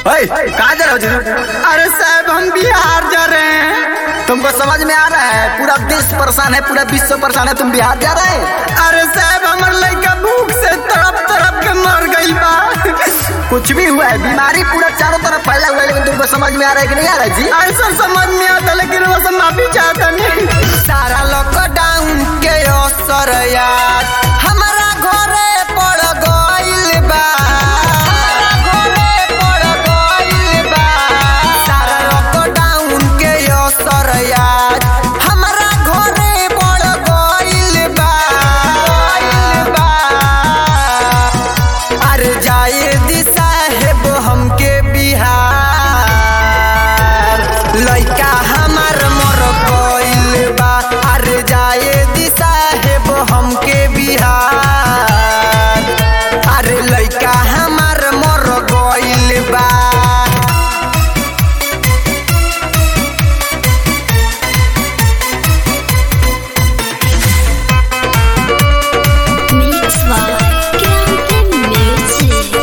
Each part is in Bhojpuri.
ओए, कहाँ जा रहे हो जी अरे साहब हम बिहार जा रहे हैं तुमको समझ में आ रहा है पूरा देश परेशान है पूरा विश्व परेशान है तुम बिहार जा रहे हैं अरे साहब हमार लड़का भूख से तड़प तड़प के मर गई बा कुछ भी हुआ है बीमारी पूरा चारों तरफ फैला हुआ है लेकिन तुमको समझ में आ रहा है कि नहीं आ रहा है जी ऐसा समझ में आता लेकिन वो सब माफी चाहता नहीं सारा लॉकडाउन के असर याद हमारा घरे पड़ गइल बा घरे पड़ गइल बा सारा लॉकडाउन के असर याद हमारा घरे पड़ गइल बा गइल बा अरे जाए दिशा है वो हमके बिहार लइका हमार मर गइल बा अरे जाए दिशा है वो हमके बिहार अरे लइका हमार मर गइल बा Mix by Captain Music.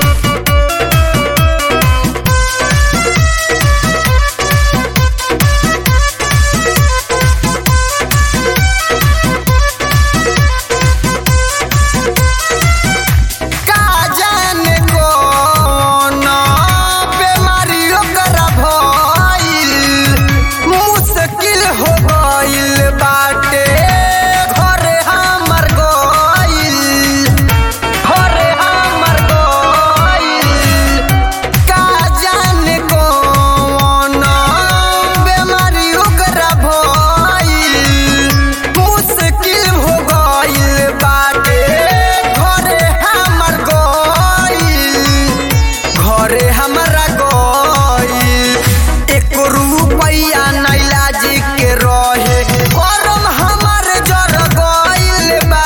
का जाने कौन बेमारी ओकरा भइल मुश्किल हो गइल बाटे घरे हमर गइल घरे हमर गइल का जाने कौन बेमारी ओकरा भइल मुश्किल हो गइल बाटे घरे हमर गइल घरे हमरा गइल एक रुपैया नैला जी के रहे करम हमर जर गइल बा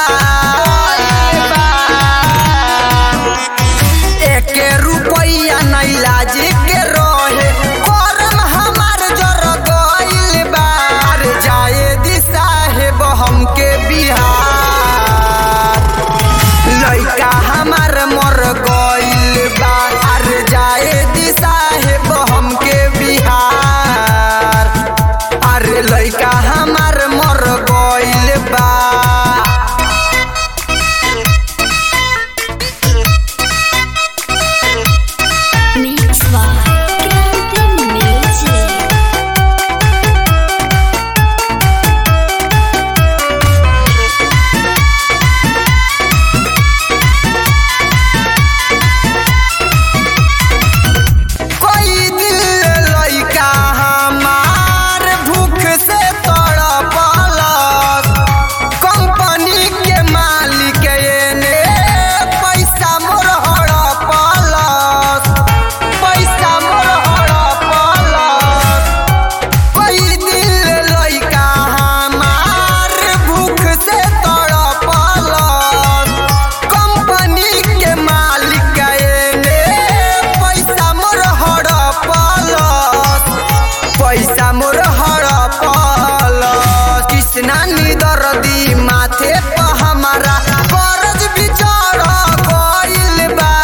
एक रुपैया नैला जी के रहे करम हमर जर गइल बा अरे जाए दिशा है हमके बिहार लइका हमार मर गइल बा अरे जाए दिशा है हमके बिहार अरे लइका हमार मर गइल बा Mix by Captain Music. कोई दिल लइका हमार भूख से तड़पलक कंपनी के मालिक एने पैसा मोर हड़पलक पैसा मोर हड़पलक कोई दिल लइका हमार भूख से तड़पलक कंपनी के मालिक एने पैसा मोर हड़पलक पैसा मोर हड़पलक कृष्णा निदर्दी माथे पर हमारा कर्ज भी चढ़ गइल बा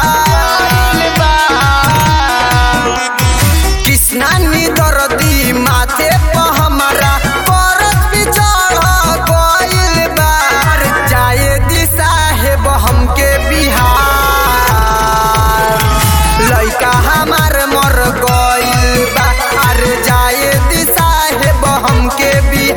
कृष्णा निदर्दी माथे पर हमारा कर्ज भी चढ़ गइल बा अरे जाए दिशा है हमके बिहार लइका हमार मर गइल बा अरे जाए दिशा है हमके बिहार